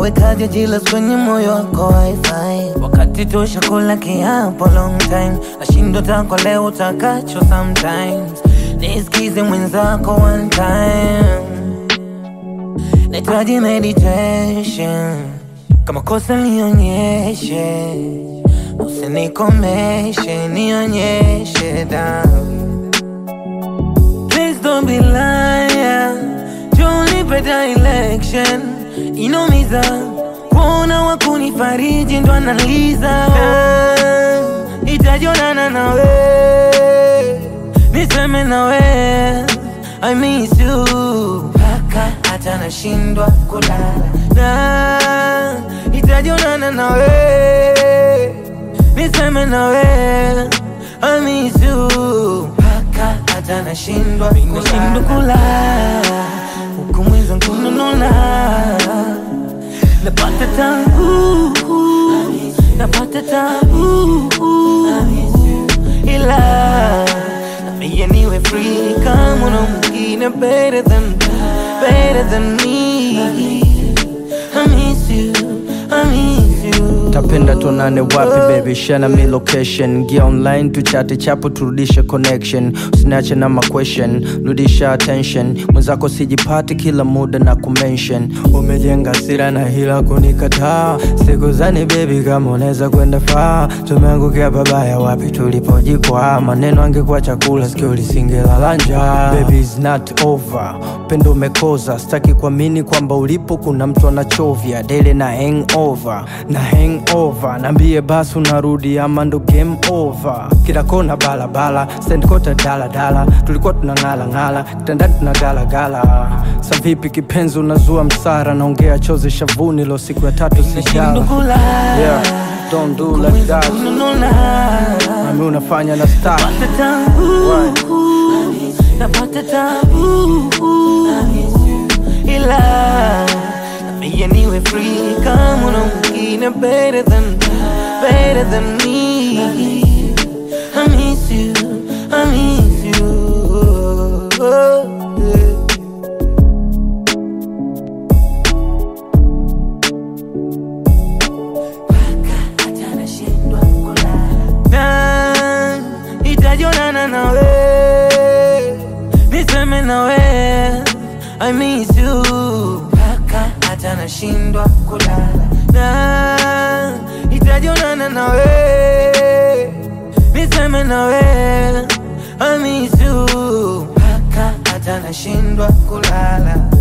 Wekaje jilas kwenye moyo wako wifi wakati tosha kula kiapo long time nashindo tako leo utakacho sometimes nisikize mwenzako one time nahitaji meditation kama kosa nionyeshe usinikomeshe nionyeshe damu Please don't be liar Junipe direction Inomiza Kuona wakunifariji ndo analiza Itajonana nawe Niseme nawe I miss you Paka hata nashindwa kulala na Itajonana nawe Niseme nawe I miss you Paka hata nashindwa Nashindwa kulala Huku mwenzangu nanona Napata tabu Napata tabu Ila Nambia niwe free Kama una mwingine better than Better than me I miss you I miss you tapenda tuonane wapi baby shana mi location gia online tuchate chapo turudishe connection usiniache na maquestion rudisha attention mwenzako sijipati kila muda na kumention umejenga sira na hila kunikataa siku zani baby kama unaweza kwenda faa tumeangukia babaya wapi tulipojikwaa maneno angekuwa chakula sikio lisingelala njaa baby is not over upendo umekoza sitaki kuamini kwamba ulipo kuna mtu anachovya dele na hangover na hangover naambie basi unarudi ama ndo game over kila kona balabala sendkota daladala tulikuwa tunang'alang'ala kitandani tunagalagala sa vipi kipenzi unazua msara naongea chozi shavuni lo siku ya tatu Nashindwa sijala kulala yeah, don't do like that Nanona nami unafanya na star Napata tabu Napata tabu Ila Nambia niwe free Kama una mwingine better than Better than me I miss you I miss you yeah. hata nashindwa kulala na itajonana nawe niseme nawe I miss you mpaka hata nashindwa kulala na itajonana nawe niseme nawe I miss you mpaka hata nashindwa kulala